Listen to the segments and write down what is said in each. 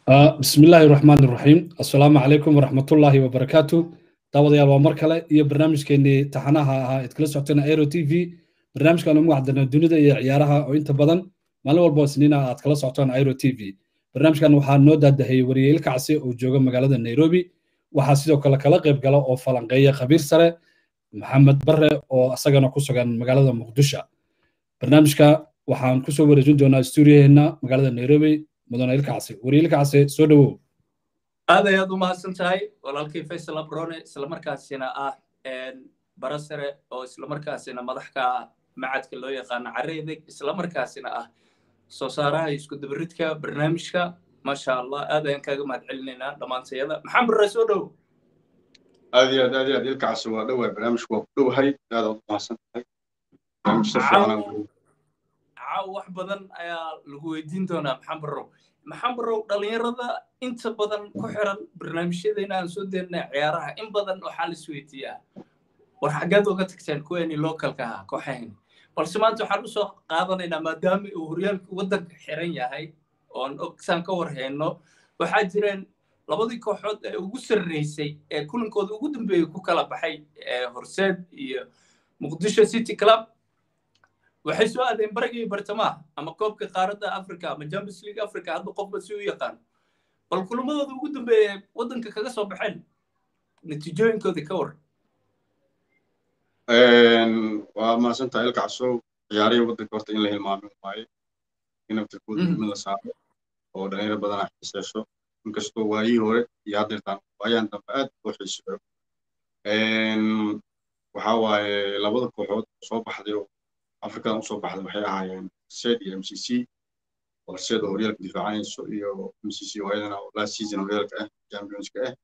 bismi illaahi raxmaan raxiim assalaamu calaykum waraxmatullaahi wabarakaatu daawadayaal waa mar kale iyo barnaamijkeenii taxanaha ahaa id kala socoteen aero t v barnaamijkan ugu wacdana dunida iyo ciyaaraha oo inta badan maalin walba isniina aad kala socotaan aero t v barnaamijkan waxaa noo daadahayey wariyeyl kacsi oo jooga magaalada nairobi waxaa sidoo kale kala qayb gala oo falanqeeya khabiir sare maxamed bare oo asagana ku sugan magaalada muqdisho barnaamijka waxaan kusoo wareejin doonaa stuudiyaheena magaalada nairobi mudane ilkacsi wariyeyl kacsi soo dhowow aad ayaad u mahadsan tahay walaalkii faysal abrone islamarkaasina ah bara sare oo islamarkaasina madax ka ah macadka loo yaqaano careedeg islamarkaasina ah soo saaraha isku dabaridka barnaamijka maasha allah aad ayaan kaaga mahad celinaynaa dhammaantayada maxamed bare soo dhow aad iyo aad aad iyo aad ilkacsi waa dhowahay barnaamijku waa ku dhowahay aad aad u mahadsan tahay barnaamij si fiican caaw wax badan ayaa lagu weydiin doonaa maxamed barow maxamed barow dhallinyarada inta badan ku xiran barnaamijyadeena aan soo deynaa ciyaaraha in badan waxaa la isweydiiyaa war xaggeed uga tagteen kuweeni localka ahaa kooxahayni balse maanta waxaan usoo qaadanaynaa maadaama uu horyaalka waddanka xiran yahay oon ogsaan ka warhayno waxaa jireen labadii kooxood ee ugu sarreysay ee kulankooda ugu dambeeyey ku kala baxay horseed iyo muqdisho city club waxay soo aadeen barigii bartamaha ama koobka qaaradda africa ama champions league africa hadda qofba si u yaqaan bal kulamadooda ugu dambeeya waddanka kaga soo baxeen natiijooyinkoodii ka war waa mahadsantahay ilkacsow ciyaarihii waddanka horta in la hilmaamin waaye in naftirkooda mid la saaro oo dhalinyaro badanaa xiiseesho inkastoo waayihii hore iyo haddeertaan waayaan dambe aad loo xiiseeyo waxaa waaye labada kooxood soo baxday oo afrikadan usoo baxday waxay ahaayeen sed iyo m c c horseed oo horyaalka difaacanayso iyo m c c oo ayadana last season horyaalka ah championska ah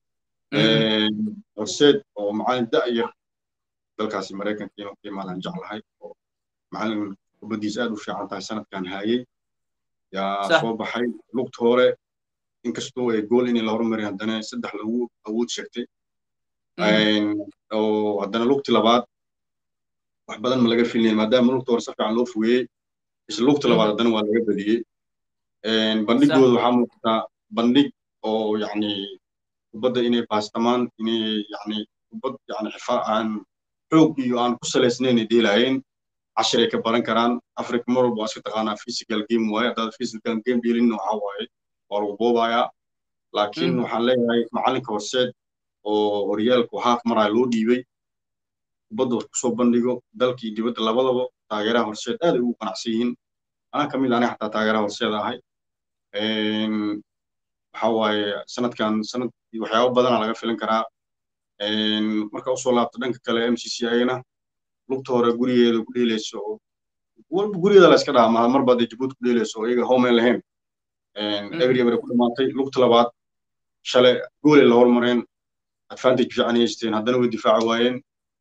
horseed oo macalin da'yar dalkaasi maraykanka inuu ka imaadaan jeclahay oo macalin kubaddiisa aad u fiican tahay sanadkan haayey yaa soo baxay lugta hore inkastoo ay gool inay la hormari haddana saddex lagu awood sheegtay oo haddana lugti labaad wax badan ma laga filinayn maadaama lugta hore si fiican loo fogeeyey isla lugta labaad haddana waa laga badiyey bandhigooda waxaa muuqataa bandhig oo yacni kubadda inay baastamaan inay yacni kubad yacni xifaa aan xoog iyo aan ku salaysnayn ay dheelaayeen cashir ay ka baran karaan africa mar walba waa iska taqaanaa physical game waaye haddaad physical game dheelinna waxaa waaye waa lagu boobayaa laakiin waxaan leeyahay macalinka horseed oo horyaalku haaf maraa loo dhiibay kubadda kusoo bandhigo dalkii dibadda labadaba taageeraha horseed aad ay ugu qanacsan yihiin anaa ka mid aniga xataa taageeraha horseed ahay waxa waaye sanadkan sanad waxyaabo badana laga filan karaa marka usoo laabto dhanka kale m c c ayana lugta hore gurigeeda ku dheelayso oo walba gurigeeda la iska dhaha maha marba dee jabuuti ku dheelayso oo iyaga home lahayn every bare ku dhamaatay lugta labaad shalay goolay la hormareen advantage fiican haysteen haddana way difaaci waayeen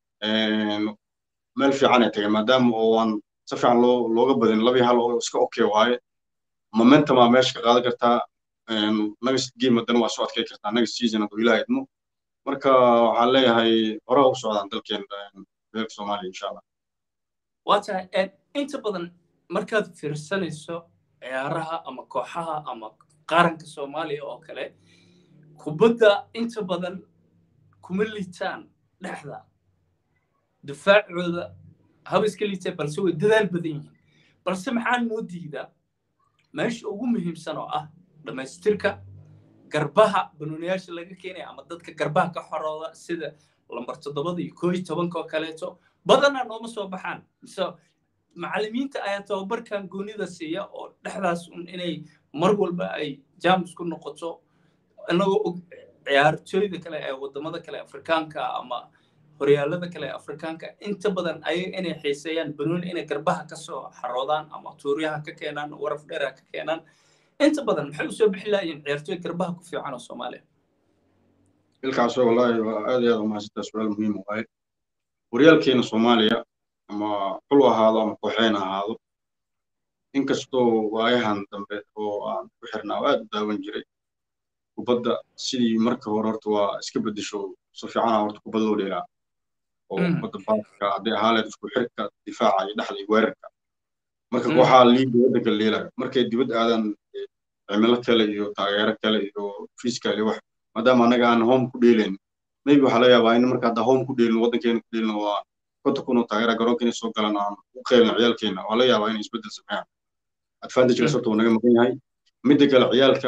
meel fiican ay tageen maadaama oo aan si fiican loo looga badin labii hal oo iska okay waaye momentumaa meesha ka qaadan kartaa next game haddana waa soo adkay kartaa next season hadduu ilaah idmo marka waxaan leeyahay hore u socdaan dalkeen reerka soomaaliya insha allah waa tahay inta badan markaad fiirsanayso ciyaaraha ama kooxaha ama qaranka soomaaliya oo kale kubadda inta badan kuma liitaan dhexda difaacooda haba iska liitee balse way dadaal badan yihiin balse maxaa noo diidaa meesha ugu muhiimsan oo ah dhammaystirka garbaha banooniyaasha laga keenaya ama dadka garbaha ka xorooda sida lambar toddobada iyo koo iyo tobanka oo kaleeto badanaa nooma soo baxaan mise macallimiinta ayaa tababarkan goonida siiya oo dhexdaas un inay mar walba ay jamus ku noqoto inagoo og ciyaartooyda kale ee wadamada kale afrikaanka ama horyaalada kale ee afrikaanka inta badan ayaga inay xiiseeyaan banooni inay garbaha ka soo xaroodaan ama tuuryaha ka keenaan waraf dheeraha ka keenaan inta badan maxay usoo bixi lahayiin ciyaartooy garbaha ku fiican oo soomaaliya ilkaasoo wallaahi waa aad iyo aad umahadsantaa su-aal muhiim waaye horyaalkeena soomaaliya ama xul ahaado ama kooxeen ahaado inkastoo waayahan dambe oo aan ku xirnaa oo aad u daawan jiray kubadda sidii marka hore horta waa iska beddesho si fiicana horta kubad loo dheelaa oo kubadda baaska hadday ahaaleed isku xirka difaaca iyo dhexda iyo weerarka marka kooxaha liiga waddanka leelayo markay dibad aadaan cimilo kale iyo taageero kale iyo physical iyo wax maadaama annaga aan home ku dheelayn maybe waxaa laga yaabaa in marka hadda home ku dheelino waddankeena ku dheelino waa konta kun oo taageera garoonka inay soo galaan aan u qeylin ciyaalkeena waa laga yaabaa inay isbeddel sameeyaan advantage sababta uu naga maqan yahay midda kale ciyaalka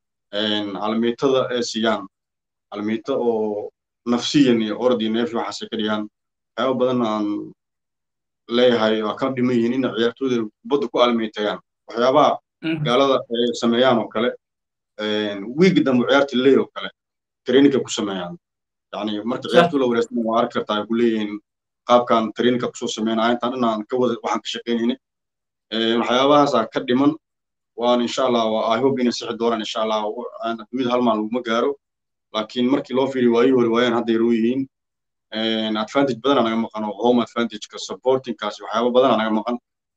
calamiitada ee siiyaan calamiito oo nafsiyan iyo orod iyo neef waxaasay ka dhigaan waxyaaba badan aan leeyahay waa ka dhiman yihiin in ciyaartooyda kubadda ku almeytayaan waxyaabaha gaalada ay sameeyaan oo kale wiigi dambe ciyaarta leey oo kale traininka ku sameeyaan yani marka ciyaartu la wareysana waa arki kartaa ay ku leeyihiin qaabkan traininka kusoo sameynaya intaan dhan aan ka wada waxaan ka shaqaynayna waxyaabahaasaa ka dhiman waan insha allah i hope inay sixi doonaan insha allah adduunyada hal maal laguma gaaro laakiin markii loo fiiriyo waayii hore waayaan hadda yaroo yihiin advantage badana naga maqan oo home advantageka supportingkaasi waxyaaba badana naga maqan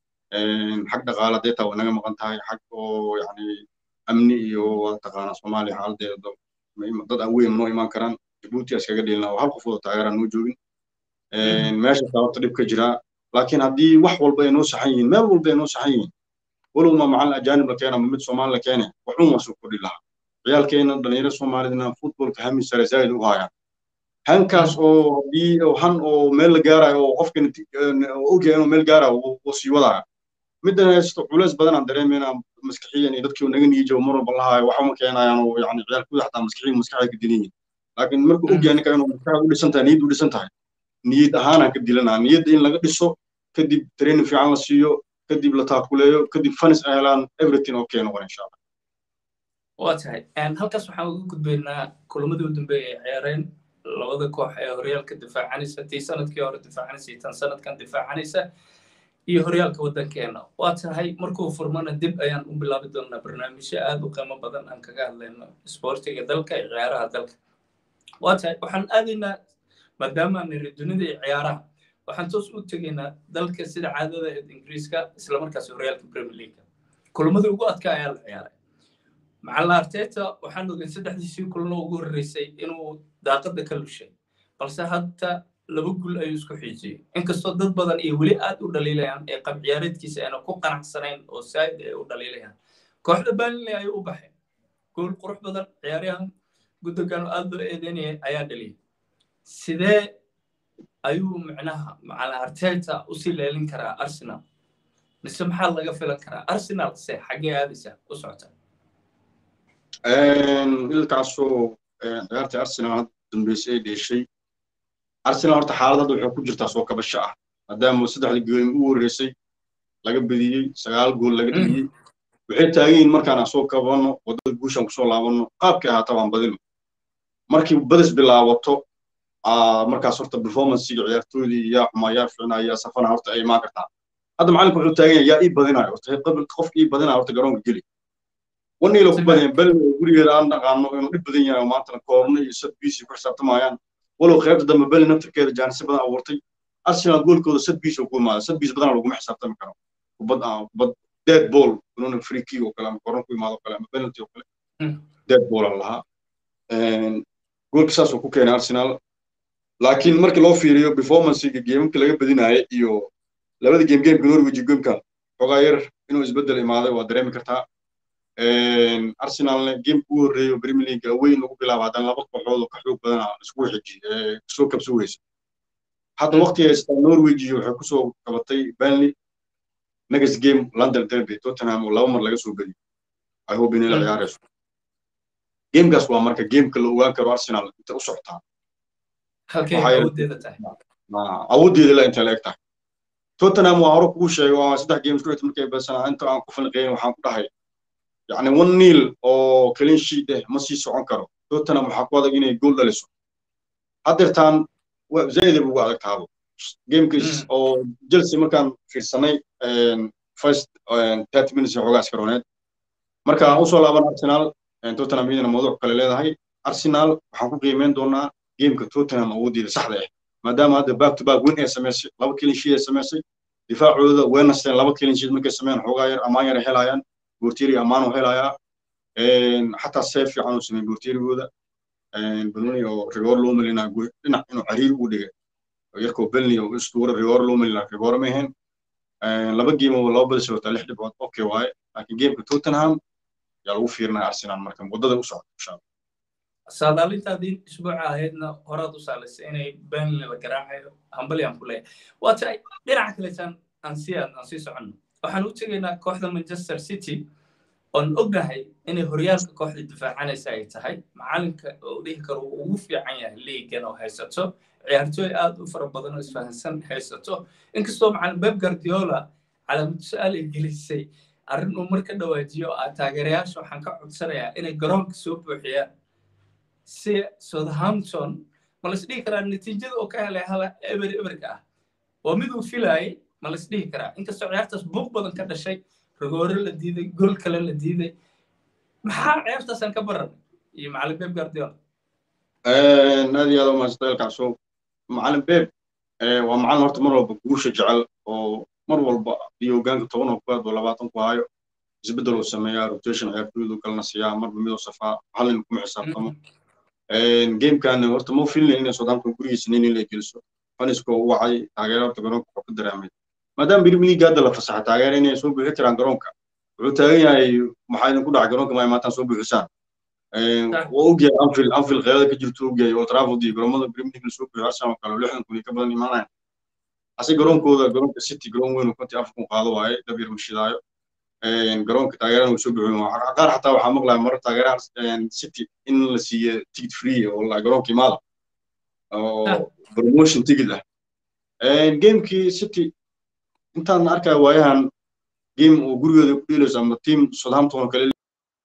xag dhaqaale hadday taa way naga maqan tahay xag oo yani amni iyo waa taqaanaa soomaaliya xaaladeeda dad aan weyn noo imaan karaan jabuuti iskaga dheelina oo hal qof wada taageeraan noo joogin meesha sababta dhib ka jiraa laakiin haddii wax walba ay noo saxan yihiin meel walba ay noo saxan yihiin walow ma macalin ajaanib la keena ama mid soomaali la keene waxun waa soo kordhi lahaa ciyaalkeena dhalinyaro soomaalidna futbolka hami sare zaa'id u hayaan hankaas oo haddii han oo meel la gaarayo oo qofkan ogyahay inuu meel gaarayo wuu sii wadaya middan haysto culays badan aan dareemayna maskaxiyan iyo dadkii naga niijo mar walba lahayo waxa ma keenayaan oo yani ciyaalkooda xataa maskaxiyan maskaxda ka dilan yihin laakiin markuu ogyahay ninka inuu maskaxda u dhisan tahay niyad u dhisan tahay niyad ahaanaan ka dilanaa niyadda in laga dhiso kadib training fiican la siiyo kadib la taakuleeyo kadib fanis ay helaan everything okay noqon insha allah waa tahay halkaas waxaan uga gudbaynaa kulamadii u dambeeyay ay ciyaareen labada koox ee horyaalka difaacanaysa tii sanadkii hore difaacanaysa iyo tan sanadkan difaacanaysa iyo horyaalka waddankeena waa tahay markuu furmana dib ayaan u bilaabi doonaa barnaamijyo aad u qiimo badan aan kaga hadlayno isboortiga dalka iyo ciyaaraha dalka waa tahay waxaan aadaynaa maadaama niri dunida iyo ciyaaraha waxaan toos u tegaynaa dalka sida caadada ee ingiriiska islamarkaas horyaalka premier league kulamadii ugu adkaa ayaa la ciyaaray macalin arteta waxaan ogeyn saddexdiisii kulano ugu horreysay inuu daaqadda ka lushay balse hadda laba gul ayuu isku xiijiyey inkastoo dad badan iyo weli aad u dhaliilayaan ee qab ciyaareedkiisa aana ku qanacsanayn oo saa'id ay u dhaliilayaan kooxda burnley ayuu u baxay gool qurux badan ciyaaryahan guddogan aad loo eedeynayay ayaa dhaliyay sidee ayuu micnaha macalin arteta usii leelin karaa arsenal mise maxaa laga filan karaa arsenal se xaggee aadaysa u socota ilkaasoo ciyaartii arsenal dambeysay ay dheeshay arsenal horta xaalad hadda waxay ku jirtaa soo kabasho ah maadaama saddexdii gool u horreysay laga bediyey sagaal gool laga dheliyey waxay taagan yihiin markaan aan soo kabanno waddada guushaan kusoo laabanno qaabkii ahaata waan badino markii badis bilaabato markaas horta performancega ciyaartoydii yaa xumaa yaa fiicnaa yaa safana horta ay imaan kartaa hadda macalinku wuxuu taagan yahay yaa ii badinayo horta qabil qof ii badinayo horta garoonka geli waniilo ku badan bel gurigeeda aan dhaqaano inuu dhib badan yahay oo maantana koorno iyo sadbiisi ku xisaabtamayaan walow qaybta dambe beli naftirkeeda jaanisi badan abuurtay arsenal goolkooda sadbiis oo ku imaada sadbiis badana laguma xisaabtami karo kubad kubad dead ball inuuna free kick oo kale ama koorno ku imaado kale ama penalty oo kale dead ball aan lahaa goolka saasuu ku keenay arsenal laakiin markii loo fiiriyo performancega geemamka laga badinaaya iyo labada game gameka norwich iyo gameka xogaa yar inuu isbeddel imaaday waa dareemi kartaa arsenalna gameka ugu horreeyo premier league weyn lagu bilaabo haddana laba kooxood oo ka xoog badana isku xiji soo kabso weysa hadda waqti haystaa norwich iyo waxay kusoo qabatay burnley next game london derby tottenham oo laba mar laga soo bediyo i hope inay la ciyaarayso gamekaas waa marka gameka la ogaan karo arsenal inta u socotaa awooddeeda la inta la eg tahay tottenham waa hore kugu sheegay waa saddex game isku xigta markay badsanaa inta aan ku falqeyn waxaan ku dhahay يعني one nil oo clean sheet eh ma sii socon karo tottenham waxaa ku adag inay gool dhaliso haddeertaan zaid ugu adag taabo gamekiis oo chelsea markaan fiirsanay first thirty minutes xoogaa iska roneed marka aan usoo laaban arsenal tottenham iyadana mawduuc kale leedahay arsenal waxaan ku qiimeyn doonaa gameka tottenham awooddeeda saxda ah maadaama hadda back to back win ay samaysay laba clean sheet ay samaysay difaacooda way nasteen laba clean sheet markay sameeyaan xoogaa yar amaan yar ay helayaan بورتيري أمانو هلايا حتى السيف في عنو سمي بورتيري ودا بنوني أو ريور لوم اللي نقول إنه إنه عرير وده يركو بلني أو أسطورة ريور لوم اللي ريور مهن لبا جيم ولا بس لو تلح دبعت أوكي واي لكن جيم توتنهام yaa lagu fiirinaya arsenal marka waddada u socota insha allah saadaalintaadii isbuuca ahaydna horaad u saalaysay inay burnley la garaacayo hambali aan ku leeyahay waa tahay dhinaca kaleetaan aan sii aadno aan sii soconno waxaan u tegaynaa kooxda manchester city oon ognahay inay horyaalka kooxda difaacanaysa ay tahay macalinka oo dhihi karo uu ugu fiican yahay liigan oo haysato ciyaartooy aad u fara badan oo isfahansan haysato inkastoo macalin beb guardiola calaamad su-aal ay gelisay arrin uu marka dhawaajiyo ah taageerayaasha waxaan ka codsanayaa inay garoonka soo buuxiyaan si southampton ma las dhihi karaa natiijada oo ka helay hala eber eberka ah waa mid uu filaayay ma las dhihi karaa inkastoo ciyaartaas buuq badan ka dhashay rogoore la diiday gool kale la diiday maxaa ciyaartaasaan ka baran iyo macalin beb guardiola aad iyo aad u mahadsantahay elkacso macalin beb waa macalin horta mar walba guusha jecel oo mar walba iyo hogaanka toban oo kuwaad oo labaatan ku hayo isbeddel uu sameeyaa rotation ciyaartooydu kalena siiyaa marba midoo safaa hallin kuma xisaabtamo gamekan horta ma filin inay southampton gurigiisa nin in la geliso fanisko u wacay taageera horta garoonka wuxuu ka dareemay maadaama premier league hadda la fasaxa taageera inay soo buuxi karaan garoonka wuxuu taagan yahay maxaa idinku dhacay garoonka ma imaataan soo buuxisaan waa ogyahay anfield anfield qeylada ka jirto ogyahay old trafford iyo garoomada premier league lasoo buuxiyo arsenal kale lixdan kun iyo ka badan imaanayan ase garoonkooda garoonka city garoon weyn oo konti afar kun qaado waaye dab yar mashidaayo garoonka taageerana uu soo buuxiyo qaar xataa waxaa maqlaya marar taageeraha city in la siiye ticket free oo la garoonka imaada oo promotion ticket ah gamekii city intaan arkaya waayahan game oo gurigooda ku dheelayso ama team southampton oo kale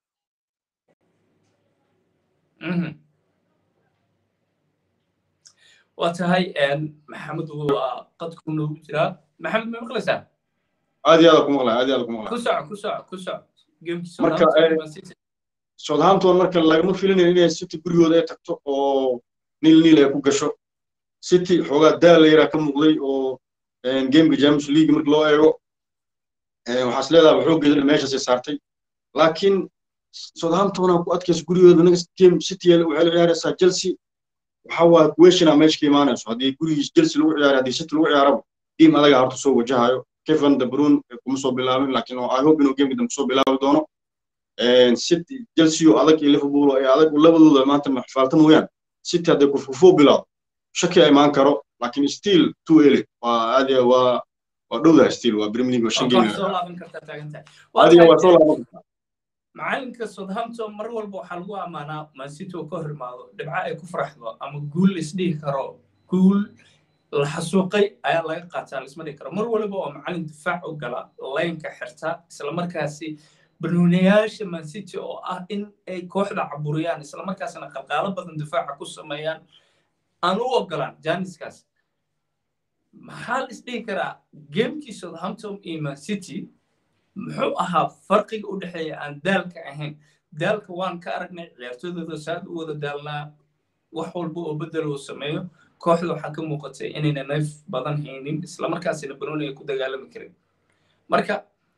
waa tahay maxamed waa qadku noogu jiraa maxamed ma maqlaysaa aad iyo aad ku maqlaya aad iyo aad ku maqlaya ku soco ku soco ku soco marka southampton marka lagama filinayo inay city gurigooda ay tagto oo niil niil ay ku gasho city xoogaa daal yaraa ka muuqday oo gameka james league marka loo eego waxaas leedahay xooggeeda meeshaasay saartay laakiin southampton ku adkaysa gurigooda next game city waxay la ciyaaraysaa chelsea waxa waa questiona meesha ka imaanayso haddii gurigiis chelsea lagu ciyaaro haddii city lagu ciyaaraba game adaga horta soo wajahayo kevin de bruyne kuma soo bilaabin laakiin i hope inuu gameka dambe soo bilaabi doono city chelsea oo adag iyo liverpool ee adag labadooda maanta xifaalta mooyaan city hadday kufkufoo bilaabo shaki imaan karo laakiin still too early waa aad waa waa dhowdahay still waa premier league waa shan game adiga waa soo laaban kartaa macalinka southampton mar walba waxaa lagu ammaanaa mancity oo ka hor imaado dhibco ay ku faraxdo ama guul laisdhihi karo guul la xasuuqay ayaa laga qaataa laisma dhihi karo mar waliba oo macalin difaac u gala laynka xirta islamarkaasi banuunayaasha mancity oo ah in ay kooxda caburiyaan islamarkaasina qalqaalo badan difaaca ku sameeyaan aan u ogolaan janiskaas maxaa la isdhihi karaa gamekii southampton iyo mancity muxuu ahaa farqiga u dhexeeya aan daalka ahayn daalka waan ka aragnay ciyaartooydooda saad u wada daalnaa wax walba oo bedel uu sameeyo kooxda waxaa ka muuqatay inayna neef badan haynin islamarkaasina banooni ay ku dagaalami karin marka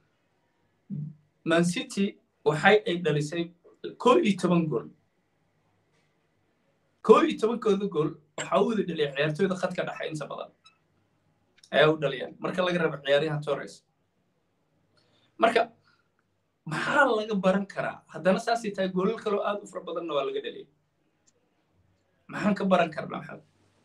mancity waxay ay dhalisay koo iyo toban gool koo iyo tobankooda gool waxaa u wada dhaliyay ciyaartooyda khadka dhexe inta badan ayaa u dhaliyaan marka laga rabo ciyaaryahan torres marka maxaa laga baran karaa haddana saasay tahay goolal kaloo aad u fara badanna waa laga dhaliyay maxaan ka baran karnaa maxamed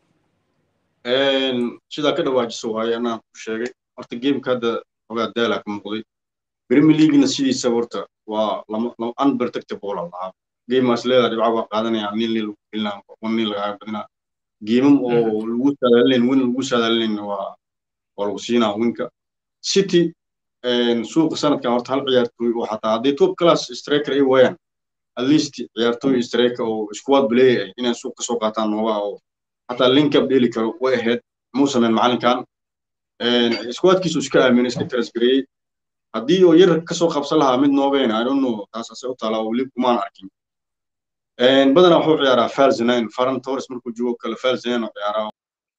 sidaa ka dhawaajiso waaye anaan ku sheegay horta gameka hadda xogaa daalaa ka muuqday premier leaguena sidiisa horta waa lama unprotectable lahaa gamemaas leedaha dhibca waa qaadanaya nin nin lagu filinaa on nin lagaga badinaa geemam oo lagu saadaalinayn win lagu saadaalinayn waa waa lagu siinaa winka city suuqa sanadkan horta hal ciyaartooy oo xataa hadday top class striker ay waayaan at least ciyaartooy striker oo squad play ah inay suuq ka soo qaataan nooga oo xataa linkab dheeli karo way ahayd muu sameyn macalinkan squadkiisu iska aaminay iska transgareeyey haddii oo yar kasoo qabsan lahaa mid noobeen i don't know taas ase u taala oo weli kumaan arkin badanaa wuxuu ciyaaraa falzinain faran torres markuu joogo kale falzinain oo ciyaaraa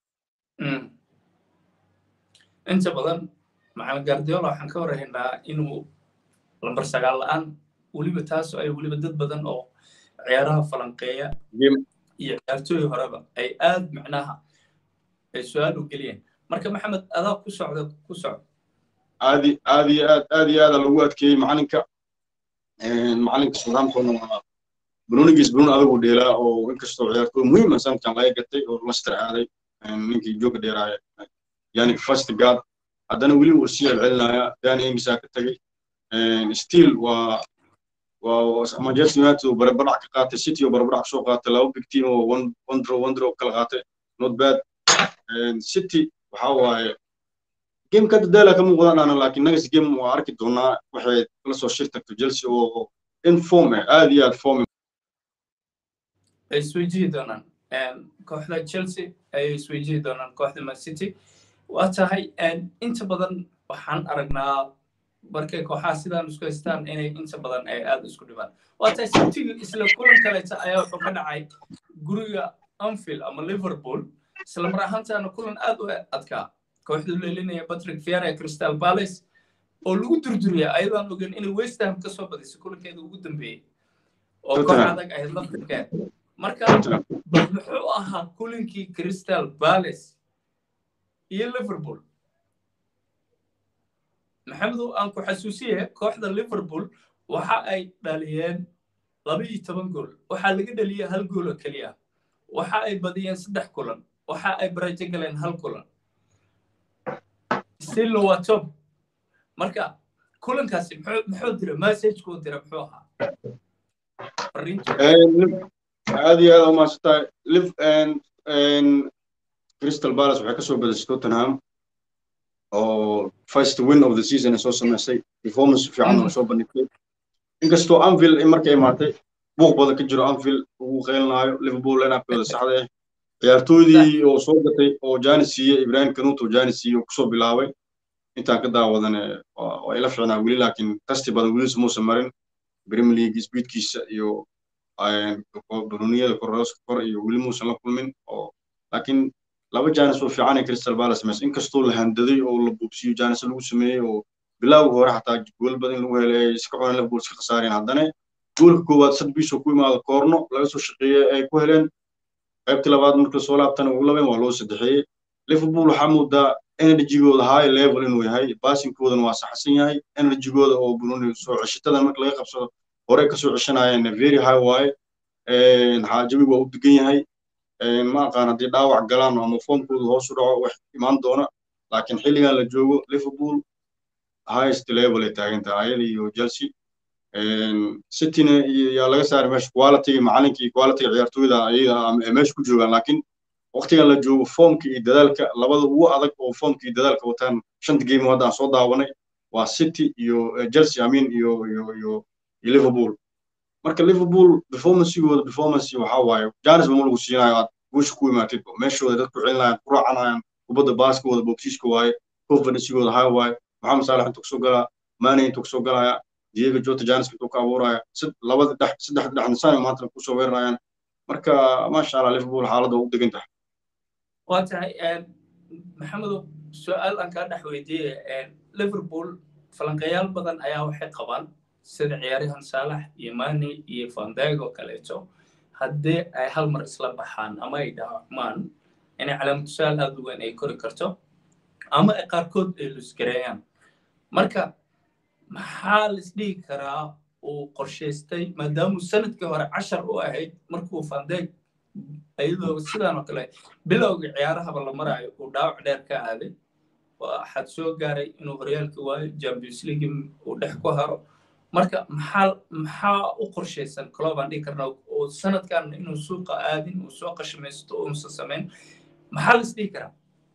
inta badan macalin guardiola waxaan ka warhaynaa inuu lambar sagaal la-aan weliba taasoo ay weliba dad badan oo ciyaaraha falanqeeya iyo ciyaartooy horeba ay aad macnaha ay su-aal u geliyeen marka maxamed adaa ku socda ku socda aadi aad iyo aad aad iyo aada lagu adkeeyey macalinka macalinka southamptonna waa brunigiis brun adigu dheelaa oo inkastoo ciyaartooy muhiima sanadkan laga gatay oo laster aaday ninkii jooga dheeraaya yani first guard haddana weli uu sii celcelinaya dan engisaa ka tagay still waa waa manchester united oo barbarac ka qaatay city oo barbarac kasoo qaatay laba big team oo one one draw one draw kala qaatay not bad city waxa waaye game ka dadaala ka muuqdaan ana laakiin nagas game waa arki doonaa waxay la soo shir tagto chelsea oo in form ah aad iyo aad form ay isweyjihi doonaan kooxda chelsea ayay isweyjihi doonaan kooxda man city waa tahay inta badan waxaan aragnaa markay kooxaha sidaan isku haystaan inay inta badan ay aad isku dhibaan waa tahay city isla kulan kaleeta ayaa wuxuu ka dhacay guriga anfield ama liverpool isla mar ahaantaana kulan aad u adkaa kooxdu leelinaya patrick fiera crystal palace oo lagu durduriya ayadaan ogeyn inay west ham ka soo badisay kulankeeda ugu dambeeyey oo koox adag ahayd laftirkeed marka bal muxuu ahaa kulankii crystal palace iyo liverpool maxamedow aan ku xasuusiye kooxda liverpool waxa ay dhaliyeen laba iyo toban gool waxaa laga dhaliyey hal gool oo keliya waxa ay badiyeen saddex kulan waxa ay barajo galeen hal kulan stillo waa top marka kulankaasi muxuu dira messagekuu dira muxuu ahaa aad iyo aad umaasantahay crystal palace waxay kasoo badisay tottenham oo first win of the season ay soo samaysay performance fiican oo soo bandhigtay inkastoo anfield markay imaatay buuq badan ka jiro anfield ugu qeylinayo liverpool linapkooda saxda ah ciyaartooydii oo soo gatay oo jani siiyey ibrahim kanuto jani siiyey oo kusoo bilaabay intaan ka daawadane waa ila fiicnaa weli laakiin tasti badan weli muusan marin premier league speedkiisa iyo bruniyada korooska kor iyo weli muusan la kulmin oo laakiin laba janis oo fiican ee crystal palace samaysay inkastoo la handaday oo la buubsiyo janis lagu sameeyey oo bilowga hore xataa gool badan lagu helay ay iska cuneen liverpool iska khasaareen haddana goolka koowaad sad biisoo ku imaada koorno laga soo shaqeeyey ay ku heleen qaybtii labaad marka soo laabtana ugu labeen waa loo saddexeeyey liverpool waxaa moodaa energygooda high level inuu yahay basinkoodana waa saxsan yahay energygooda oo bruni soo ceshitadan marka laga qabsado hore kasoo ceshanayeen very high waaye xaajabigu waa u degan yahay ma aqaan haddii dhaawac galaan ama foomkooda hoos u dhaco wax imaan doona laakiin xilligan la joogo liverpool highest level ay taagan tahay ayada iyo chelsea cityna yaa laga saaray meesha quality macalinkii quality ciyaartooyda ayaga meesha ku joogaan laakiin waqtigan la joogo foomka iyo dadaalka labada ugu adag oo foomka iyo dadaalka wataan shanta game hadda aan soo daawanay waa city iyo chelsea amin iyo iyo iyo iyo liverpool marka liverpool performancegooda performance waxaa waaye janis bama lagu siinayo aad guusha ku imaatid meeshooda dad ku celinayaan ku raacanayaan kubadda baaskooda bobsiiska waaye confidencegooda high waaye maxamed saalax intuu kasoo galaa mane intuu kasoo galaya diego jota janis intuu ka abuuraya labada dhex saddex dhexnisaan maantana kusoo weerarayaan marka maasha allah liverpool xaaladda waa u degan tahay waa tahay maxamedow su-aal aan kaa dhex weydiiyey liverpool falanqayaal badan ayaa waxay qabaan sida ciyaaryahan saalax iyo mani iyo fandeg oo kaleeto haddii ay hal mar isla baxaan ama ay dhaawacmaan inay calaamatu su-aal aad u weyn ay kori karto ama ay qaarkood ay lusgareeyaan marka maxaa laisdhigi karaa uu qorshaystay maadaamuu sanadkii hore cashar u ahayd markuu fandeg iyadoo sidaan oo kale bilowga ciyaarahaba la maraayo uu dhaawac dheer ka aaday waxaad soo gaaray inuu horyaalka waayo champions league uu dhex ku haro marka maxaa maxaa u qorshaysan club aan dhihi karnaa oo sanadkan inuu suuqa aadin uu soo qashamaysto uusan samayn maxaa la isdhihi karaa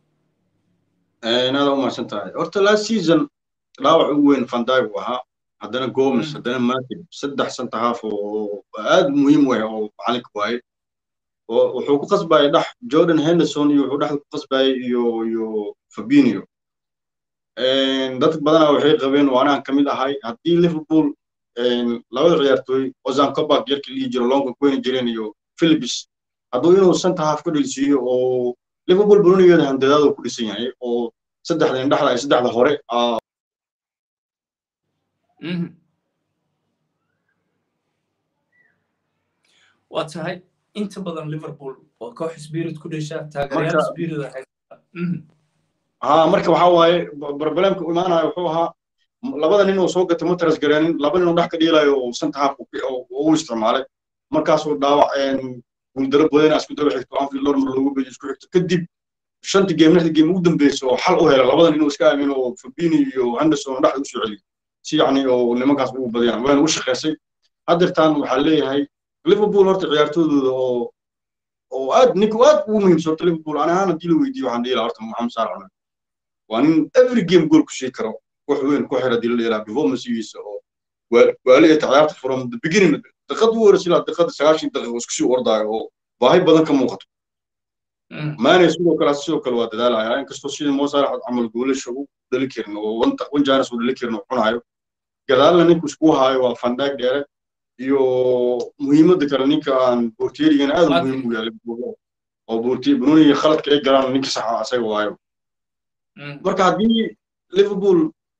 aada umahadsan tahay horta last season dhaawac ugu weyn fandag uu ahaa haddana gomes haddana matib saddex center half oo aad muhiim u ah oo macalinka waaye wuxuu ku qasbayay dhex jordan henderson iyo wuxuu dhexda ku qasbayay iyo iyo fabinio dad badanaa waxay qabeen oo anaan kamid ahay haddii liverpool labada ciyaartooy ozan cobak yarkii lihi jiro longa kuweyni jireen iyo philips hadduu inuu center half ka dhelsiiyo oo liverpool brunigeeda handadaadu ku dhisan yahay oo saddexda indhexda ay saddexda hore waa tahay inta badan liverpool waa koox spirit ku dhesha taageerayaal spirit ha marka waxaa waaye problemka imaanaya wuxuu ahaa labada nin oo soo gatay ma taras gareenin laba nin oo dhex ka dhiilayo oo santa haaf u isticmaalay markaasuu dhaawac guuldaro badana isku daba xigto anfield lormar loogu beeyo isku xigto kadib shanta geem lixda geem ugu dambeysa oo xal u hela labada nin oo iska aamin oo fabini iyo henderson dhexda u soo celiyo si yacni oo nimankaas ugu badiyaan wayna u shaqaysay haddeertaan waxaa leeyahay liverpool horta ciyaartoodooda oo oo aad ninku aad ugu muhiimsan horta liverpool ani ahaan haddii la weydiiyo waxaan dhihi lahaa horta maxamed saalax cumar waa nin every game goal ku shii karo wax weyn ku xira dila dheelaa performancegiisa oo waaliya ciyaarta from the beginning daqiiqad ugu horeysa ilaa daqiiqada sagaashan daqiiqo isku sii ordaayo oo baahi badan ka muuqato maane sidoo kale sidoo kale waa dadaalaya inkastoo sida moo saalax camal goolasha u dhali karin oo wan jaanis u dhali karin oo cunayo gadaalna ninku isku haayo waa fandaag dheere iyo muhiimadda kale ninka aan borteerigana aad muhiim u yahay oo bortier bunoniga khaladka ay galaan ninka saxa asaga waayo marka haddii liverpool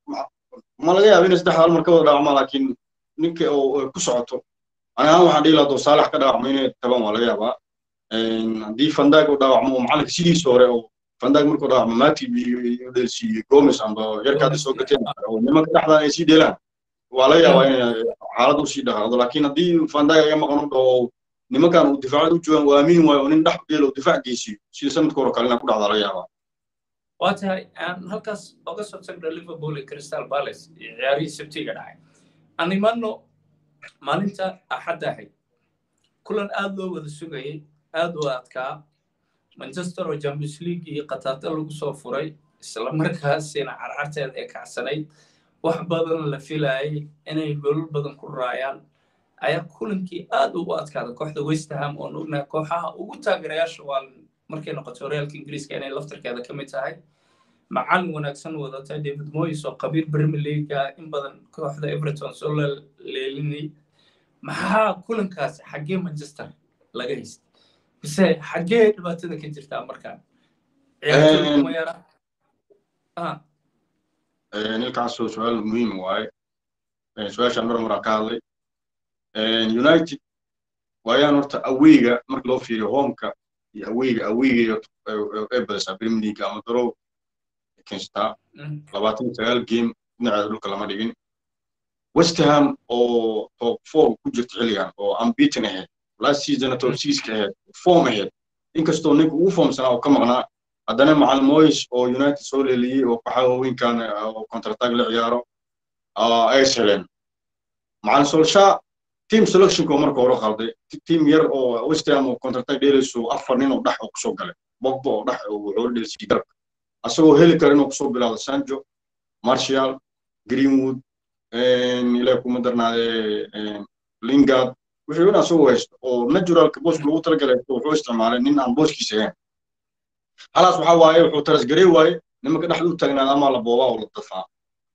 ma laga yaaba inay saddex hal mar ka wada dhaawacma laakiin ninka oo ku socoto ani ahaan waxaan dhihi lahaa doo saalax ka dhaawacmo inay taban waa laga yaabaa haddii fandaag u dhaawacmo oo macalinka sidiisa hore oo fandaag markuu dhaawacmo matib iyo dhelsiiyo gomes amba yarkaada soo gateen oo nimanka dhexdan ay sii dheelaan waa laga yaabaa inay xaalad usii dhaqaaqdo laakiin haddii fandaag aga maqan u dhaho nimankan uu difaacad u joogaan waa aamini waayo oo nin dhex dheelo difaac geysiyo sida sanadka hore kale inaa ku dhacdaa laga yaabaa waa tahay aan halkaas oga soo tagno liverpool iyo crystal palace iyo ciyaarihii sabtiga dhacay aan imaano maalinta axadda ahayd kulan aad loo wada sugayay aad u adkaa manchester oo champions league iyo qataata lagu soo furay isla markaasina carcarteeda ee kacsanayd wax badan la filayay inay golol badan ku raayaan ayaa kulankii aad ugu adkaaday kooxda westerham oon ognahay kooxaha ugu taageerayaasha waa markay noqoto horyaalka ingiriiska inay laftarkeeda ka mid tahay macalin wanaagsan wadata david moyes oo qabiir premier leaguea in badan kooxda everton soo leelinay maxaa kulankaas xaggee manchester laga haystay mise xaggee dhibaatada ka jirtaa markaan ciyaartooymayara nilkaasoo su-aal muhiim waaye su-aashaan mar maraa ka hadlay united waayaan horta aweyga marka loo fiiriyo homeka iyo aweyga aweyga ay badisaa premier league ama darow kenstaa labaatan sagaal game dhinaceeda dhulka lama dhigin westerham oo top four ku jirta xilligan oo unbeaten ahayd last season top sixka ahayd form ahayd inkastoo ninka ugu formsanaa oo ka maqnaa haddana macalin moyes oo united soo leeliyey oo kooxaha waaweynkan oo contratag la ciyaaro ay heleen macalin solsha team selectionko marka hore qalday team yar oo westham oo contratag dheelayso afar nin oo dhex oo kusoo galay bogba oo dhex oo wuxuu dheelsiyey garabka asagoo heli kara inuu kusoo bilaado sanjo marshall greenwood ilaa kuma darnaade lingard wixii dhan asagoo haysto oo naturalka booska lagu talagalay wuxuu isticmaalay nin aan booskiisa ahayn halaas waxaa waaye wuxuu tarasgarey waaye nimanka dhexda u taagnaada ama la boobaa oo la dafaa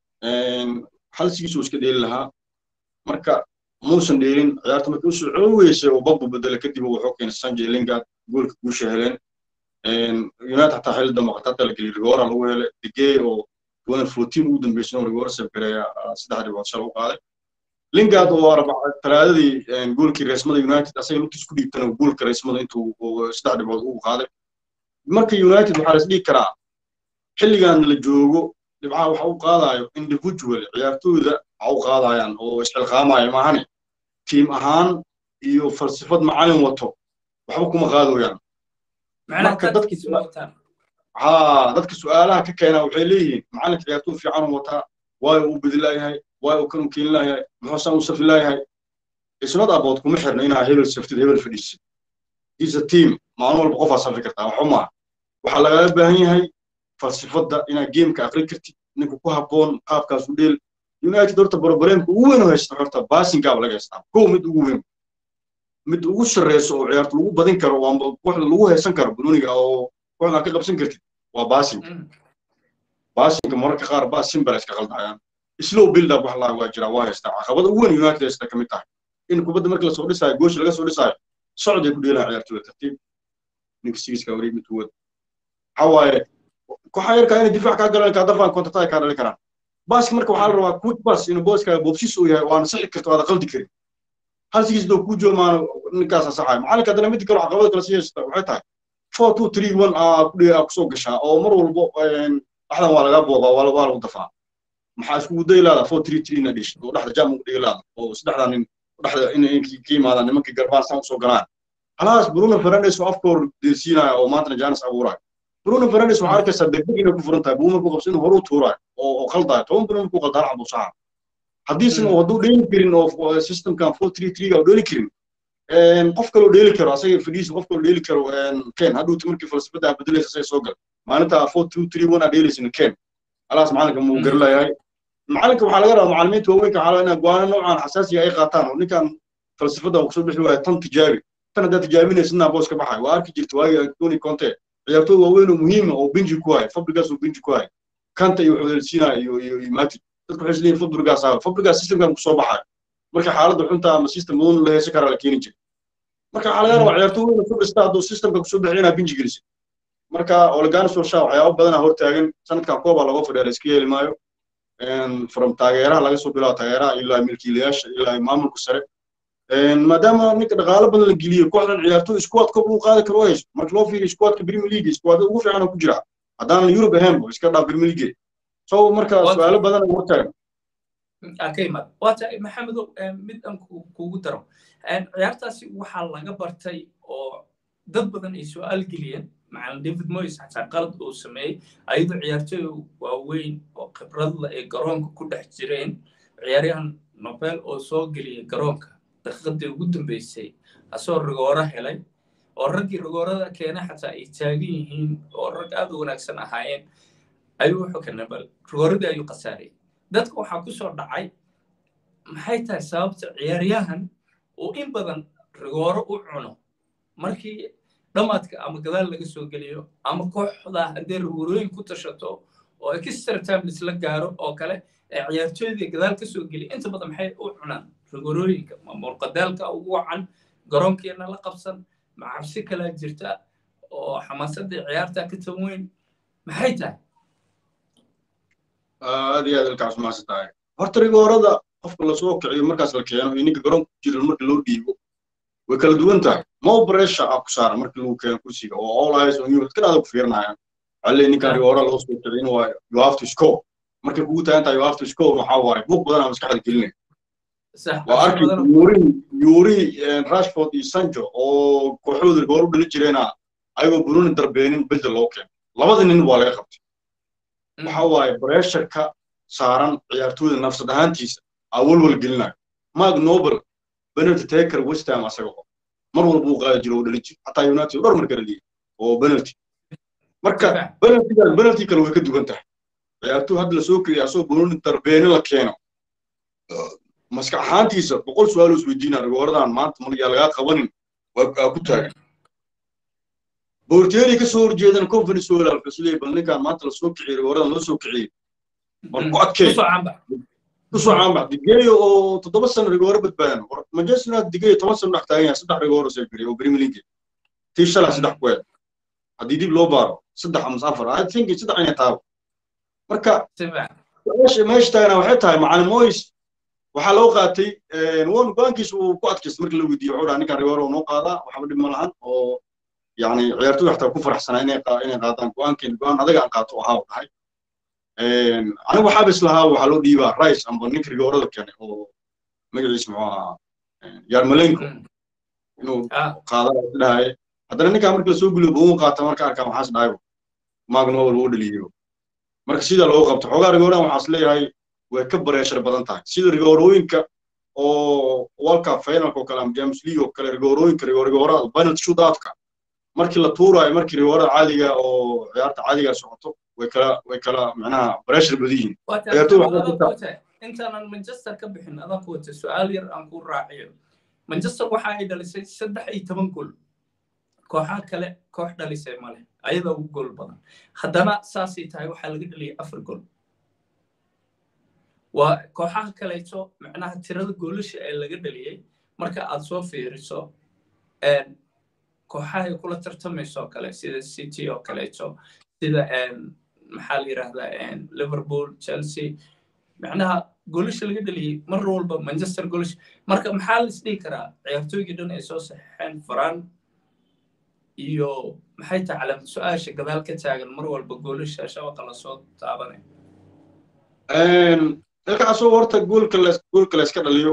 halsigiisuu iska dheeli lahaa marka muusan dheelin ciyaarta markii usoo celi weysay oo bogba bedela kadib wuxuu keenay sanjay lingard goolka guusha heleen united xataa xilli dambe qatata la geliyay rigora lagu helay digey oo tuwan fourteen ugu dambeysay oo rigora sabgareeya saddex dhibood shal u qaaday lingard oo talaadadii goolkii reesmada united asaga lugtiis ku dhiibtana goolka reesmada intuu saddex dhibood ugu qaaday marka united waxaa la isdhigi karaa xilligan la joogo dhibcaha waxa u qaadayo individual ciyaartooyda waxa u qaadayaan oo isxilqaamaya maahane tiim ahaan iyo falsafad macalin wato waxba kuma qaadooyaan marka dadka ha dadka su-aalaha ka keenaa waxay leeyihiin macalinka ciyaartooy fiican u wataa waayo uu bedi laayahay waayo uu kan u keeni laayahay muxuusan u safi laayahay isnad abood kuma xirna inaa hebel saftid hebel fadhiisid is a team maalin walba qofaa safi kartaa waxba maaha waxaa lagaaga baahan yahay falsafadda inaad geemka aqri kartid ninka ku habboon qaabkaas u dheel united horta barbareemka ugu weyn oo haysta horta baasingaaba laga haystaa kow mid ugu weyn mid ugu sarreyso oo ciyaarta lagu badin karo oo kooxda lagu haysan karo bununiga oo kooxdan ka qabsan kartid waa baasinka baasinka mararka qaar baasin bala iska qaldayaan slow build up wax laa waa jira waa haystaa caqabada ugu weyn united haysta ka mid tahay in kubadda marka lasoo dhisaayo goosha laga soo dhisaayo socday ku dheelaha ciyaartooyda tartiib ninka sigiska wareeg mid kuwad waxaa waaye kooxaa yarkaa inay difaac kaa galan kaa dafaan kontataa kaa dhalin karaan baaska marka waxaa la rabaa quick pass inuu booskaaga boobsis uu yahay waana sixi karto waada qaldi karin hal sigis doo kuu joomaano ninkaasa saxayo macalinka haddana mid kale caqabada kale sii haysta waxay tahay four two three one aa ku dhiga kusoo gashaa oo mar walbo dhaxdan waa lagaa boobaa waa waa lagu dafaa maxaa iskugu dayi laada four three three na dhish oo dhexda jam ugu dhigi laada oo saddexdaa nin dhexda inay ka yimaadaan nimankii garbaan saan usoo galaan halaas bruno fernandes oo afkoor deesiinaya oo maantana janis abuuraayo bruno fernandes waxaa arkaysaa degdeg inay ku furan tahay buu markuu qabso inuu horuu tuuraayo oo qaldayo toban bruno markuu qaldaa hal cabuu saxa haddiisan hadduu dheeli karin oo systemkan four three three ga dheeli karin qof kaloo dheeli karo asaga fadhiisa qof kaloo dheeli karo ken hadhuuti markii falsafada bedelaysa say soo gal maalinta four two three one aa dheelaysin ken alaas macalinka muu garalayahay macalinka waxaa laga rabaa macalimiinta waaweynka waxaa laga go'aano noocan xasaasiga ay qaataan oo ninkan falsafada kusoo bixi waaya tan tijaabi tan haddaad tijaabinaysidna boos ka baxay waa arki jirta waagi antoni conte ciyaartooy waaweyn oo muhiima oo benji ku haya fabrigaas oo benji ku haya kanta iyo waxudelsiina iyo iyo iyo matid dadku waxay isleeyihin fabrigaas aa fabrigaas systemkan kusoo baxayo marka xaaladda xunta ama system badan la heesan karaa la keeni jiray marka waxaa laga rabaa ciyaartooy weyn oo fabrista hadduu systemka kusoo bixi inaa benji gelisid marka olegano solsha waxyaabo badanaa hortaagan sanadkan koobaa looga fadhiya la iska yeeli maayo from taageeraha laga soo bilaabo taageeraha ilaa milkiilayaasha ilaa maamulka sare maadaama ninka dhaqaalo badan la geliyo kooxdan ciyaartooy squad koob uu qaadi karo hayso marka loo fiiriyo squadka premier league squad ugu fiican ku jira haddaanan yurub ahaynba iska dhaa premier league so marka su-aalo badan ay hortaagan akayimad waata maxamedow mid aan kugu daro ciyaartaasi waxaa laga bartay oo dad badan ay su-aal geliyeen macalin david moyes xataa qalad uu sameeyey ayadoo ciyaartooy waaweyn oo khibradla ay garoonka ku dhex jireen ciyaaryahan nobel oo soo geliyay garoonka daqiiqadii ugu dambeysay asoo rigooro helay oo raggii rigoorada keena xataa ay taagan yihiin oo rag aad u wanaagsan ahaayeen ayuu wuxuu ka nabal rigooradii ayuu khasaariyey dadka waxaa ku soo dhacay maxay tahay sababta ciyaaryahan uu in badan rigooro u cuno markii dhamaadka ama gadaal laga soo geliyo ama kooxda haddii rigoorooyin ku tashato oo extra time isla gaaro oo kale ee ciyaartooydii gadaal ka soo geliya inta badan maxay u cunaan rigorooyinka ma murqadaalka ugu wacan garoonkeena la qabsan ma cabsi kalaa jirta oo xamaasadii ciyaarta ka tan weyn maxay tahay aad iyo aad ilkaas maasa tahay horta rigoorada qofka lasoo kiciyo markaas la keeno iyo ninka garoonka ku jira marka loo dhiibo way kala duwan tahay mo bresha aa ku saara marka lagu keeno kursiga oo all eyes on you dadkan adag ku fiirinayaan alle ninkan rigoora loo soo kiciyo in waa you have to score markay kugu tagan tahay you have to score waxaa waaye buuq badan aa maskaxda gelinaya waa arki yuri yuri rashford iyo sanjo oo kooxooda rigoor u dhali jireena ayagoo bununi darbeenin bedel loo keeno labada nin waa laga qabtay waxa waaye bresharka saaran ciyaartooyda nafsad ahaantiisa aa walwal gelinayo mark nobel penalty taker west ham asaga oo mar walba uu qaadi jiro oo dhali jiro xataa united dhowr mar kala liiya oo penalty marka penaltygan penalty kale way ka duwan tahay ciyaartooy hadda lasoo keliya asoo bununi darbeeni la keeno maskax ahaantiisa boqol su-aal oo isweydiinaa rigooradan maanta maryaa lagaa qabanin waa ku taagan borteeri ka soo horjeedana conference wala alfasleey bal ninkaan maanta la soo kiciyey rigooradan loo soo kiciyey war ku adkee kusoo caanbax digeeyo oo toddoba sano rigooro badbaadan manchester united digeeyo toban sano dhex taagan yahay saddex rigooro soo geliyay oo premier league tii shalay saddex ku eed haddii dib loo baaro saddex ama afar i think saddex inay taabo marka meesha taagana waxay tahay macalin moyes waxaa loo qaatay won go-aankiisa uu ku adkaystay markii la weydiiyey wuxuu dhaha ninkan rigooro noo qaadaa waxba dhib ma lahan oo يعني ciyaartooy xataa ku faraxsanaa inay inay qaadaan go-aankeen go-aan adaga aan qaato ahaa dhahay anigu waxaaba islahaa waxaa loo dhiibaa rice amba ninka rigoorada keenay oo magaciisa muxuu ahaa yarmalenko inuu qaadana dhahay haddana ninkaa markii lasoo guliyo buu qaata marka arkaa maxaas dhahay magnowel uu dhaliyo marka sida loo qabto xoogaa rigooradan waxaas leeyahay way ka bareeshar badan tahay sida rigoorooyinka oo walka finalka oo kale ama james league oo kale rigoorooyinka rigoorada penalty shootoutka markii la tuuraayo markii rigoorada caadiga oo ciyaarta caadiga socoto way kala way kala macnaha pressure badan yihiin intaanan manchester ka bixin adan ku wata su-aal yar aan ku raaciyo manchester waxa ay dhalisay saddex iyo toban gol kooxaha kale koox dhalisay male ayada ugu gol badan haddana saasay tahay waxaa laga dhaliyay afar gol waa kooxaha kaleeto macnaha tirada goolasha ee laga dhaliyey marka aad soo fiiriso kooxahay kula tartamayso oo kale sida city oo kaleeto sida maxaa la yidhahdaa liverpool chelsea macnaha goolasha laga dhaliyey mar walba manchester goolash marka maxaa la isdhihi karaa ciyaartooygii dhan ay soo saxeen faran iyo maxay tahay calaamad su-aasha gadaal ka taagan mar walba goolasha shabaqa lasoo taabanay ilkaasoo horta goolka la goolka la iska dhaliyo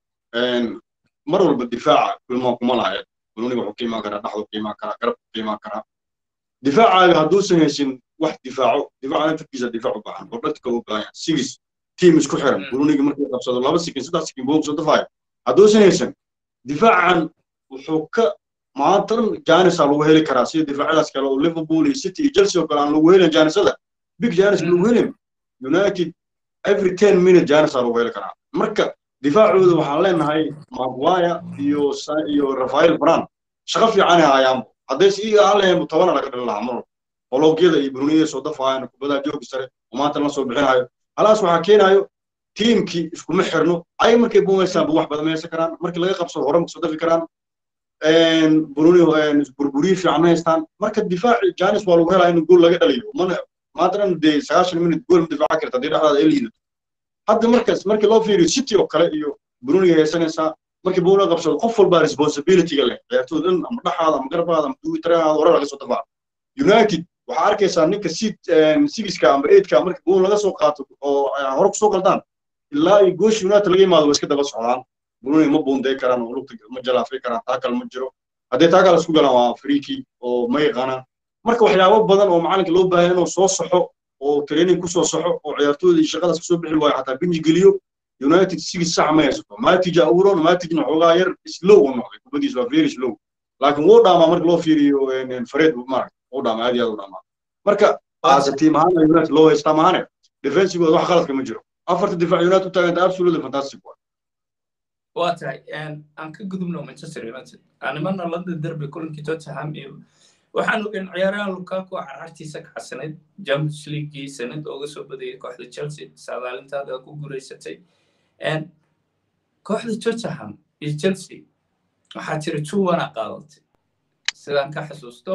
mar walba difaaca kulmaa kuma lahayd bununiga wuxuu ka imaan karaa dhaxdu ka imaan karaa garabku ka imaan karaa difaacaaga hadduusan haysin wax difaaco difaaca naftarkiisa difaac u baahan oo dhadka u baahan sigis tiim isku xiran bununiga markuu qabsado laba sikin saddex sikin buu soo dafaayo hadduusan haysan difaacan wuxuu ka maanta dhan jaanisaa lagu heli karaa sida difaacyadaas kale oo liverpool iyo city iyo chelsea oo kale aan lagu helin jaanisada big janis lagu helin united every ten minute jaanisaa lagu heli karaa marka difaacooda waxaan leenahay maguire iyo iyo rafael bran shaqo fiican ay hayaanbo hadday si iga ahaan tobana laga dhalin lahaa mar qologyada iyo bruniyada soo dafaayaan kubadaha joogi sare oo maanta la soo bixinayo halaas waxaa keenayo tiimkii iskuma xirno ay markay buumaysaanba wax badan maysan karaan markii laga qabsado hore soo dafi karaan bruni burburiye fiican ma haystaan marka difaaci janis waa lagu helaa in gool laga dhaliyo mana maantana dee sagaashan minut gool ma difaaca karta haddii dhexdaada ay liidato hadda markaas markii loo fiiriyo city oo kale iyo bruniga haysanaysaa markii buuna qabsado qof walba responsibilityga leh ciyaartooda dhan ama dhaxaada ama garbaada ama duwitaraada hore laga soo dafaa united waxaa arkaysaa ninka sigiska ama eidka markii buun laga soo qaato oo hore kusoo qaldaan ilaa iyo goosh united laga yimaado waa iska daba socdaan bruni ma buunday karaan oo lugta ma jalaafay karaan taakal ma jiro haddii taakal isku galaan waa friki oo ma yaqaanaan marka waxyaabo badan oo macalinka loo baahan inuu soo saxo oo training kusoo saxo oo ciyaartooda iyo shaqadaas kasoo bixi waayo xataa binji geliyo united sigis sax ma haysato matija abuuron matijna xoogaa yar slow u noqday kubadiis waa very slow laakiin wuu dhaamaa marka loo fiiriyo fared maarag wuu dhaamaa aad iyo aad u dhaamaa marka aasa tiim ahaan united loo haystaa maahane defensigooda wax qaladka ma jiro afarta difaac united u taaganta absolutely fantastic waa waa tahay aan ka gudubno manchester united animana london derby kulankii tottenham iyo waxaan ogeyn ciyaarahan lukaku carartiisa kacsanayd champions leaguegii sanad ooga soo badayay kooxda chelsea saadaalintaada ku guulaysatay kooxda tottenham iyo chelsea waxaa tiri two one a qaadatay sidaan ka xasuusto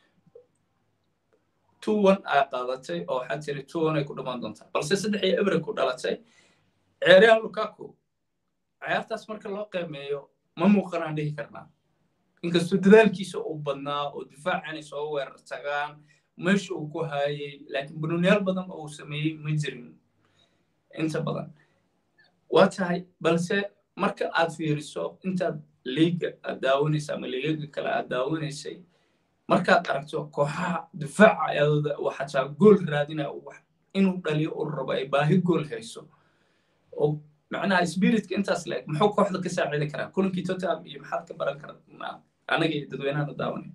two one aa qaadatay oo waxaa tiri two one ay ku dhammaan doontaa balse saddex iyo ebre ku dhalatay ciyaarahan lukaku ciyaartaas marka loo qiimeeyo ma muuqanaan dhihi karnaa inkastoo dadaalkiisa uu badnaa oo difaacanay soo weerar tagaan meesha uu ku haayay laakiin bununyaal badan oo uu sameeyey ma jirin inta badan waa tahay balse marka aad fiiriso intaad liiga aad daawanaysa ama liigaga kale aad daawanaysay markaad aragto kooxaha difaaca ayadooda uu xataa gool raadinaya inuu dhaliyo uu rabo ay baahi gool hayso oo macnaha spiritka intaas leeg muxuu kooxda ka saacidi karaa kulankii tottenham iyo maxaad ka baran karaa anaga iyo dadweynahana daawanay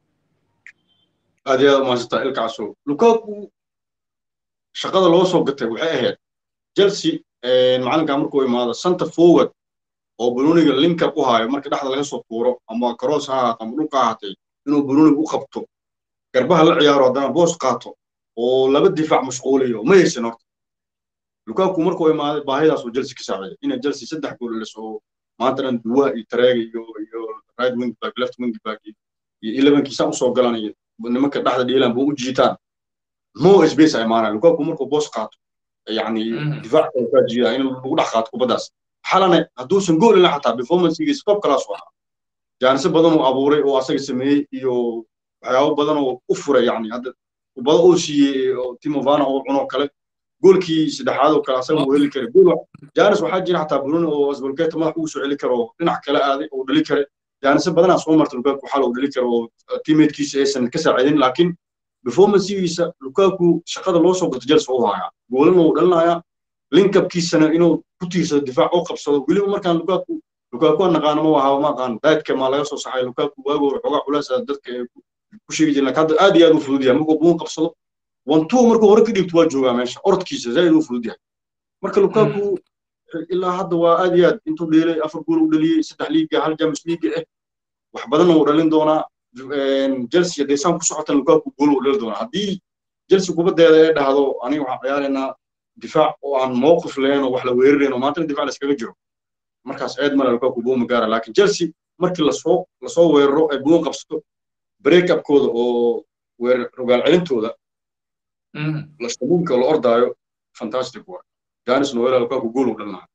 aad iyo aad umahadsanta ilkaaso lukaku shaqada loo soo gatay waxay ahayd chelsea macalinka markuu imaado center forward oo bruniga linka u haayo marka dhexda laga soo tuuro ama cross ha ahaato ama dhulka ahaatay inuu bruniga u qabto garbaha la ciyaaro haddana boos qaato oo laba difaac mashquuliyo ma haysan horta lukaku markuu imaaday baahidaas oo chelsea ka saaciday inay chelsea saddex gool dhaliso oo maanta dhan duwa iyo tareega iyo iyo right wing back left wing back iyo elevenkiisa usoo galan iyo nimanka dhexda dhiilaan buu u jiitaan mo space ay imaanaya lukaku markuu boos qaato yani difaac kale kaa jiidaa in lagu dhex qaato kubaddaas xalane hadduusan gool ilaa xataa performancegiisa top class u ahaa jaanise badan uu abuuray oo asaga sameeyey iyo waxyaabo badan oo u furay yani hadda kubado uu siiyey oo timovana oo cunoo kale goolkii saddexaad oo kale asaga uu heli karay gool jaanis waxaa jira xataa bruno oo asbolgeta madax ugu soo celi karo dhinac kale aaday oo dhali kare jaanise badanaa soo marta lukaku xal uu dhali karo oo teammatekiisa aysan ka saacidin laakiin performancegiisa lukaku shaqada loo soo gato jelsa u hayaa goolana uu dhalinayaa linkabkiisana inuu ku tiirsado difaac u qabsado weliba markaan lukaku lukaku aan naqaano ma wahaa ma aqaan daadka maa laga soo saxay lukaku waagoo xoogaa culays dadka ku sheegi jireen laakiin hadda aad iyo aad u fudud yahay markuu buun qabsado wantuu markuu hore ka dhigto waa joogaa meesha orodkiisa zaid u fudud yahay marka lukaku ilaa hadda waa aad iyo aad intuu dheelay afar gool u dhaliyey saddex liiga hal jamus liiga ah wax badanna uu dhalin doonaa chelsea hadday saan ku socotan lukaku gool uu dhali doonaa haddii chelsea kubaddeeda ee dhahdo aniga waxaan ciyaaraynaa difaac oo aan mowqif lahayn oo wax la weerarayn oo maantana difaac layskaga jiro markaas eed male lukaku buuma gaara laakiin chelsea markii lasoo lasoo weeraro ay buun qabsato break upkooda oo weerar rogaal celintooda lastabuunka la ordaayo fantastic waa janis noela lukaku gool uu dhalinaha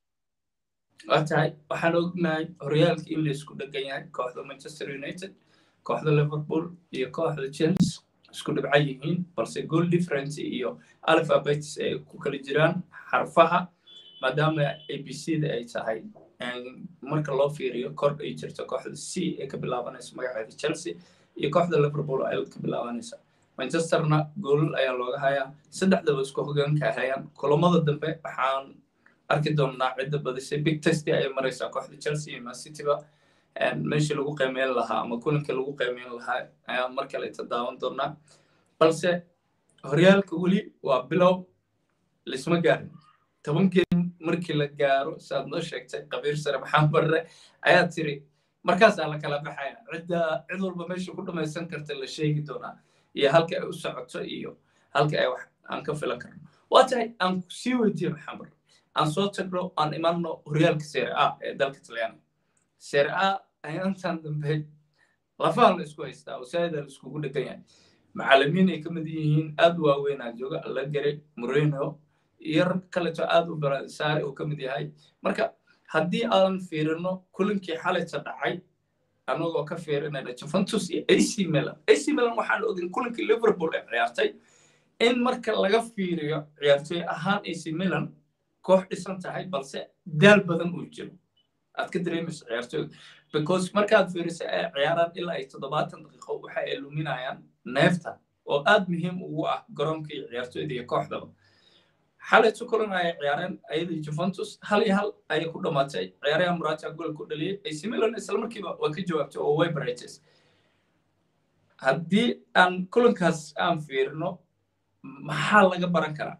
waa tahay waxaan ognahay horyaalka in laysku dhegan yahay kooxda manchester united kooxda liverpool iyo kooxda chelsea isku dhibca yihiin balse goal difference iyo alphabets ay ku kala jiraan xarfaha maadaama abcda ay tahay marka loo fiiriyo kor ay jirto kooxda c ee ka bilaabanaysa magaceeda chelsea iyo kooxda liverpool ay ka bilaabanaysa manchesterna goolal ayaa looga hayaa saddexdaba isku hogaanka hayaan kulamada dambe waxaan arki doonnaa cidda badisay big testi ayay maraysaa kooxda chelsea iyo mancityba meeshii lagu qiimeyn lahaa ama kulankii lagu qiimeyn lahaa ayaa mar kale tadaawan doonnaa balse horyaalka weli waa bilow laisma gaarin toban geem markii la gaaro saad noo sheegtay qabiir sare maxamed barre ayaa tiri markaasaa la kala baxaya cidda cid walba meesha ku dhamaysan karta la sheegi doonaa iyo halka ay u socoto iyo halka ay wax aan ka filan karno waa tahay aan sii weydiiye maxamed barre aan soo tagno aan imanno horyaalka seere a ee dalka talyaaniga seere a ayaantan dambe lafaha la isku haystaa wasaa'ida la iskugu dhegan yahay macallimiin ay ka mid yihiin aad u waaweynaa jooga alagare moreno iyo rag kaleto aad u barasaare uu ka mid yahay marka haddii aan fiirino kulankii xalayta dhacay anagoo ka fiirinayna juventus iyo ac milan ac milan waxaan ogin kulankii liverpool ay ciyaartay in marka laga fiiriyo ciyaartooy ahaan ac milan koox dhisan tahay balse daal badan uu jiro aad ka dareemayso ciyaartooyga because markaad fiiriso ay ciyaaraan ilaa ay toddobaatan daqiiqo waxa ay luminayaan neefta oo aad muhiim ugu ah garoonka iyo ciyaartooyda iyo kooxdaba xalay tukulan ayay ciyaareen ayadii juventus hal iyo hal ayay ku dhammaatay ciyaaraha murata gool ku dhaliyey ac milan isla markiiba waa ka jawaabtay oo way barates haddii aan kulankaas aan fiirino maxaa laga baran karaa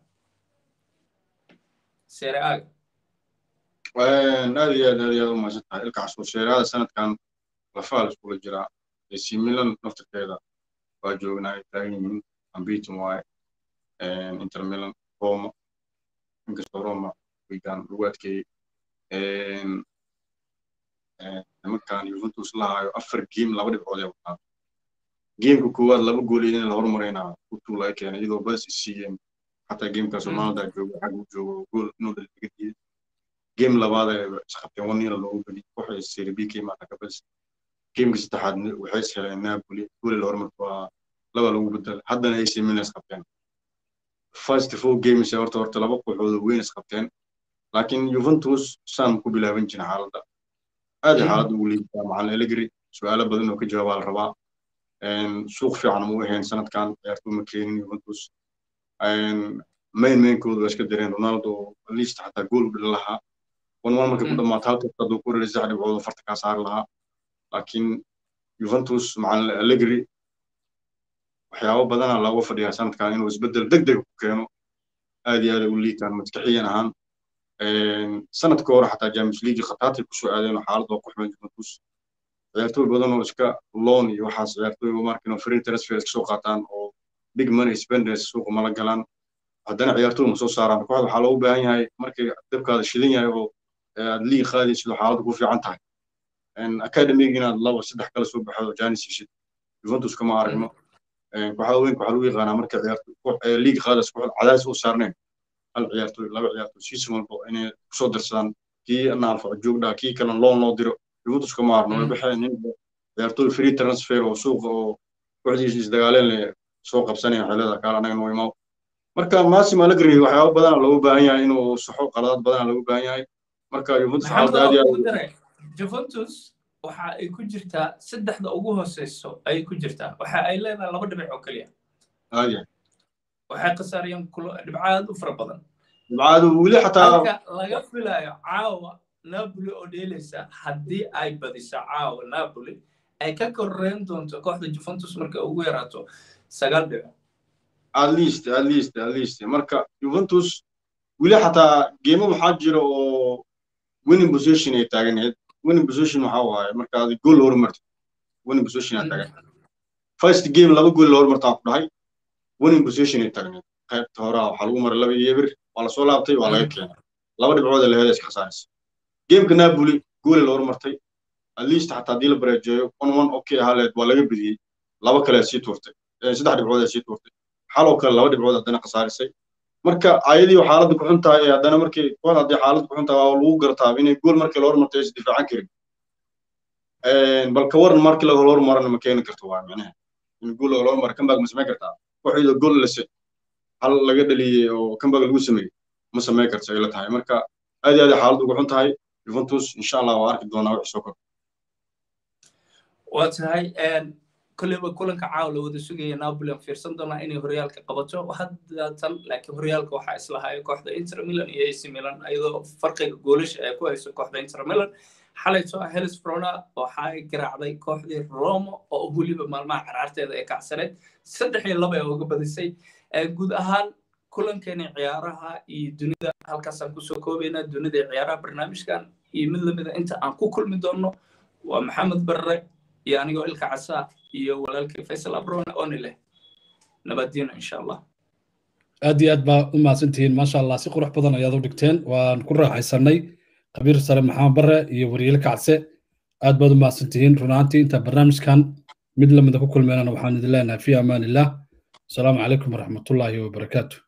seere aaga aad iyo aad aad iyo aad u mahadsan tahay ilka casuur seeraada sanadkan lafaha la iskula jiraa ac milan naftirkeeda waa joognaa ay taagan yihiin ambitum waaye inter milan roma inkastoo roma wigan lagu adkeeyey nimankan juventus la hayo afar geem laba dhibcood ee wataa geemka koowaad laba gool in la hormaraynaa utuu laga keenay iyadoo bas isiiyeen xataa geemkaas ronalda joogo xag uu joogo gool inuu dhaliga diiday geem labaad ee isqabteen one nila loogu geli waxay serie b ka imaata kabas geemka saddexaad waxay is heleen napoli gooli la hormarto waa laba lagu bedel haddana ac milan isqabteen first four games ee horta horta laba kooxood weyn isqabteen laakiin juventus saan ku bilaaban jirin xaaladda aad ay xaaladda ugu liibataa macalin elegri su-aalo badan oo ka jawaabaa la rabaa suuq fiican mu ahayn sanadkan ciyaartuu ma keenin juventus main mainkooda waa iska direen ronaldo least xataa gool u dhali lahaa one one markay ku dhammaato halkasta hadduu ku dhali sax dhibcood farta kaa saari lahaa laakiin juventus macalin elegri waxyaabo badana looga fadhiyaa sanadkan inuu isbeddel deg deg ku keeno aad iyo aad ay u liitaan maskaxiyan ahaan sanadka hore xataa james league khataatay kusoo aadeen oo xaalad oo ku xumeyn juventus ciyaartooy badan oo iska loan iyo waxaas ciyaartooy markin oo free transfer iska soo qaataan oo big money spenders suuqa mala galaan haddana ciyaartooy ma soo saaraan kooxda waxaa loogu baahan yahay markay dabkaada shidan yahay oo aad liig qaadaysid oo xaaladda ku fiican tahay academiga inaad laba saddex kala soo baxdo janis ishid juventus kama aragno waxaa weynka waxaa lagu yaqaanaa marka ciyaartooy liig qaadays kooxda cadaadis u saarneen hal ciyaartooy laba ciyaartooy season walba inay kusoo darsadaan kii naanfaco joogdhaa kii kalena loon loo diro juventus kama aragno way baxeen nin ciyaartooy free transfer oo suuqa oo kooxdiisa isdagaaleen leh soo qabsanaya xeelada kaale anaga noo imaw marka masim allegri waxyaabo badana loogu baahan yahay inuu saxo qaladaad badana loogu baahan yahay marka juventus xaaladda aad iyo aad juventus waxa ay ku jirtaa saddexda ugu hooseyso ayay ku jirtaa waxa ay leedahay laba dhibic oo keliya aadya waxay khasaariyeen dhibcaad u fara badan dhibcaadu weli xataa halka laga filayo caawa napoli oo dheelaysa haddii ay badiso caawa napoli ay ka koreyn doonto kooxda juventus markay ugu yaraato sagaal dhibic at least at least at least marka juventus weli xataa geemo waxaa jira oo winning position ay taaganayd winning position waxa waaye marka aad gool horumarto winning position aad taagan first game laba gool la horumartaa ku dhahay winning position ay taagnayd qaybta hore waxaa lagu maray laba iyo eber waa lasoo laabtay waa laga keenay laba dhibcood ee laheeda iska khasaaraysa gameka napoli goole la horumartay at least xataa haddii la bareejeeyo one one okay ahaleed waa laga bediyey laba kale sii tuurtay saddex dhibcood ee sii tuurtay xaloo kale laba dhibcood haddana khasaarisay marka ayadii xaaladda ku xun tahay haddana markii kooxda haddii xaaladda ku xun tahay waa lagu gartaa inay gool markii la horumartay is difaacan karin bal ka waran markii laga horumarana ma keeni karto waa micnaha in gool loo mara comeback ma samayn kartaa kooxda gool lase hal laga dhaliyey oo comeback lagu sameeyey ma samayn karto ay la tahay marka aad iyo aad xaaladdu ugu xun tahay juventus insha allah waa arki doonaa wixii soo kordha waa tahay kolleyba kulanka caawa la wada sugaya napoli aan fiirsan doonaa inay horyaalka qabato haddatan laakiin horyaalka waxaa islahaaya kooxda inter milan iyo ac milan iyadoo farqiga goolasha ay ku hayso kooxda inter milan xalayto helis frona waxa ay garaacday kooxdii roma oo weliba maalmaha caraarteeda ee kacsaneed saddex iyo laba ee uga badisay guud ahaan kulankeeni ciyaaraha iyo dunida halkaasaan kusoo koobaynaa dunida iyo ciyaaraha barnaamijkan iyo mid lamida inta aan ku kulmi doonno waa maxamed barre iyo anigoo ilka casaa iyo walaalkii faysal abrone oni leh nabaddiino insha allah aad iyo aad baa u mahadsantihiin maasha allah si qurux badan ayaad u dhigteen waan ku raaxaysanay khabiir sare maxamed barre iyo wariyeele kacse aad baad u mahadsantihiin run ahaantii inta barnaamijkan mid lamida ku kulmeynana waxaan idin leenahay fi amaan illah asalaamu calaykum waraxmatullaahi wabarakaatu